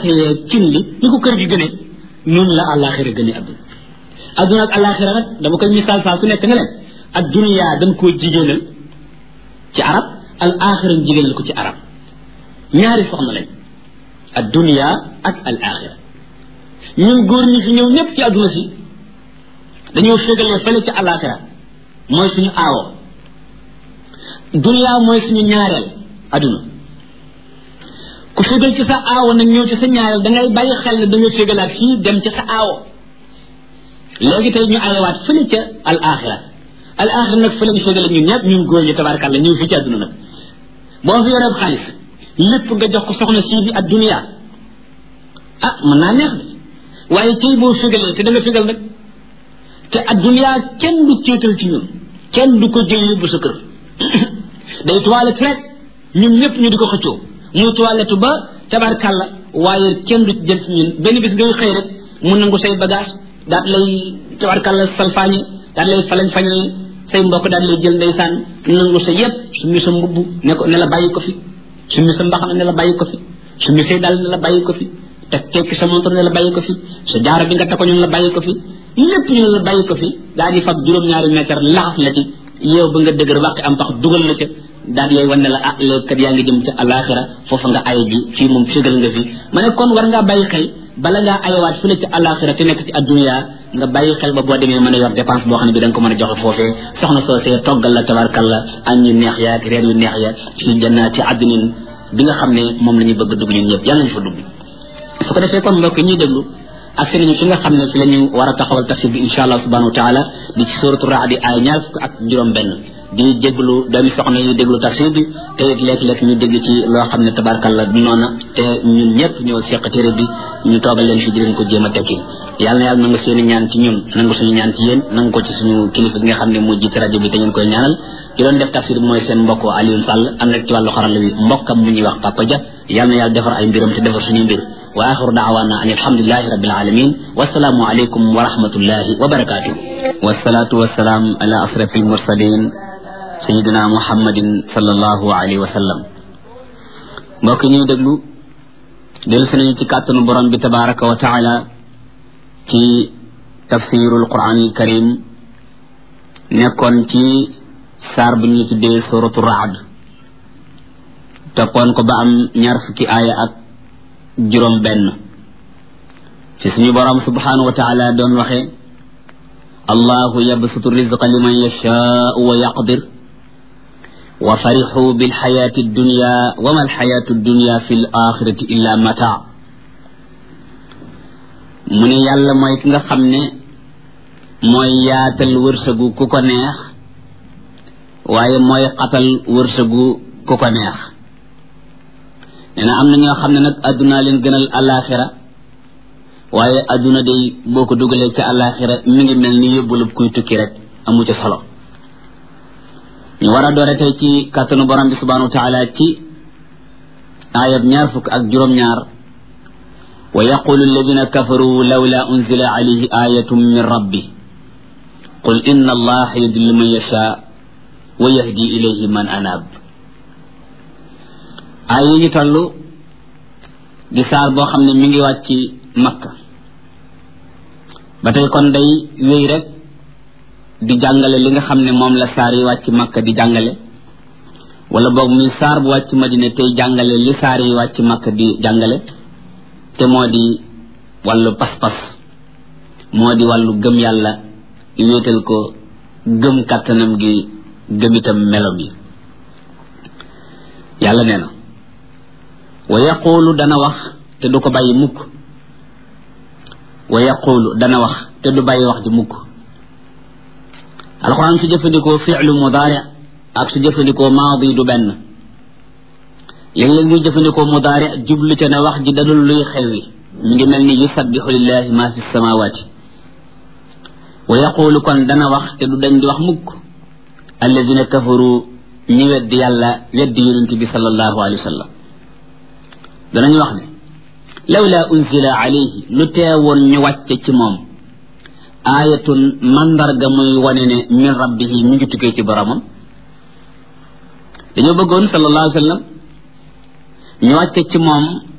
yee cin li ni ko kër gi gëne noonu la àllaaxira gëne adduna adduna ak àllaaxira nag dama koy misaal saa su nekk ne leen ak duniyaa dañ koo jigéenal ci arab al axira jigéenal ko ci arab ñaari soxna lañ ad dunia ak al axira ñun góor ñi fi ñëw ñëpp ci adduna si dañoo fégalee fële ci al axira mooy suñu aawo dunia mooy suñu ñaareel adduna ku fégal ci sa aawo nag ñëw ci sa ñaareel da ngay bàyyi xel ne da nga fégalaat fii dem ci sa aawo léegi tey ñu ayewaat fële ca al axira al axira nag fële ñu fégale ñun ñëpp ñun góor ñi tabaarkàlla ñëw fii ci adduna nag boo fi yoree xaalis lépp nga jox ko soxna sii di ak dunia ah mën naa neex de waaye tey boo fégalee te da nga fégal nag te ak dunia kenn du céetal ci ñun kenn du ko jël yóbbu sa kër day toilette rek ñun ñëpp ñu di ko xëccoo muy toilette ba tabarkàlla waaye kenn du jël ci ñun benn bis ngay xëy rek mu nangu say bagage daat lay tabarkàlla salfaañe daat lay falañ fañe say mbokk daal lay jël ndeysaan nangu sa yépp summi sa mbubb ne ko ne la bàyyi ko fi summi sa mbaxana ne la bàyyi ko fi summi say dal ne la bàyyi ko fi te tekki sa montor ne la bàyyi ko fi sa jaaro bi nga takko ñu ne la bàyyi ko fi lépp ñu ne la bàyyi ko fi daal di fab juróom-ñaari mètre laxas la ci yow ba nga dëgër wàqi am pax dugal la ca daal lay wan ne la ah léegi kat yaa ngi jëm ca alaxira foofa nga ay ji fii moom fégal nga fi ma ne kon war ngaa bàyyi xel bala ngaa ayawaat fële ci alaxira te nekk ci addunya nga bàyyi xel ba boo demee mën a yor dépense boo xam ne bi da nga ko mën a joxe foofee soxna soosee toggal la tabarkalla añ yu neex ya ak reer yu neex ya fi jannaati addinin bi nga xam ne moom la ñuy bëgg dugg ñun ñëpp yàlla nañu fa dugg su ko defee kon mbokk ñuy déglu ak seen ñu fi nga xam ne fi la ñu war a taxawal tafsir bi insha allah subhanahu wa taala di ci suratu raad di ay ñaar fukk ak juróom benn di déglu doomi soxna yi déglu tafsir bi te it léeg-léeg ñu dégg ci loo xam ne tabarkalla du noona te ñun ñëpp ñoo seq téere bi ñu toogal leen fi di leen ko jéem a tekki yàlla na yàlla nangu seen i ñaan ci ñun nangu suñu ñaan ci yéen nangu ko ci suñu kilifa gi nga xam ne moo jiite rajo bi te ngeen koy ñaanal ki doon def tafsir bi mooy seen mbokk Alioune Sall am rek ci wàllu xarala bi mbokkam mu ñuy wax Papa Dia yàlla na yàlla defar ay mbiram te defar suñuy mbir wa axiru daawaana an alhamdulilahi rabbil alamin wasalaamu aleykum wa rahmatullahi wa barakatuh wasalaatu wasalaam ala asrafi almursalin sayidina muhammadin sallallahu alayhi wa sallam mbokk ñuy déglu dellu si nañu ci kàttanu borom bi tabaraka wa taala ci tafsirul quran al karim nekkoon ci saar bu ñu tuddee suratu raad toppoon ko ba am ñaar fukki aaya ak juróom benn ci suñu borom subhanahu wa taala doon waxe allahu yabsutu rizqa liman yashaau wa yaqdir wa farixu bilxayaati dunya wa ma alxayaatu dunya fi l axirati illa mataa mu ne yàlla mooy ki nga xam ne mooy yaatal wërsëgu ku ko neex waaye mooy xatal wërsëgu ku ko neex nee na am na ñoo xam ne nag addunaa leen gënal alaxira waaye adduna day boo ko dugalee ca alaxira mi ngi mel ni yóbbulub kuy tukki rek amu ca solo ñu war a doore tey ci kàttanu borom bi subhanahu wa taala ci ayab ñaar fukk ak juróom-ñaar wa yaqulu alladina kafaru lawla unzila alayhi ayatun min rabbi qul inna allaha yudillu man yasha wa yahdi ilayhi man anab ay yi ñu toll di saar boo xam ne mi ngi wàcc makka ba tey kon day wéy rek di jàngale li nga xam ne moom la saar yi wàcc makka di jàngale wala boog muy saar bu wàcc madina tey jàngale li saar yi wàcc makka di jàngale te moo di wàllu pas-pas moo di wàllu gëm yàlla wéetal ko gëm kàttanam gi gëm itam melom yi yàlla nee na wa yaqulu dana wax te du ko bàyyi mukk wa yaqulu dana wax te du bàyyi wax ji mukk alxuraan su jëfandikoo fi'lu mudaari ak su jëfandikoo maadi du benn léeg-léeg muy jëfandikoo mudaari jublu ca ne wax ji dadul luy xewi mi ngi mel ni yusabbihu lillahi ma fi samawati wa yaqulu kon dana wax te du dañ di wax mukk alladina kafaru ñi weddi yàlla weddi yonent bi sallallahu alayhi wa sallam danañu wax ne lawla unzila alayhi lu teewoon ñu wàcce ci moom aayatun mandarga muy wane ne min rabbihi mi ngi tukkee ci boromam dañoo bëggoon sallallahu alayhi wa sallam ñu wàcce ci moom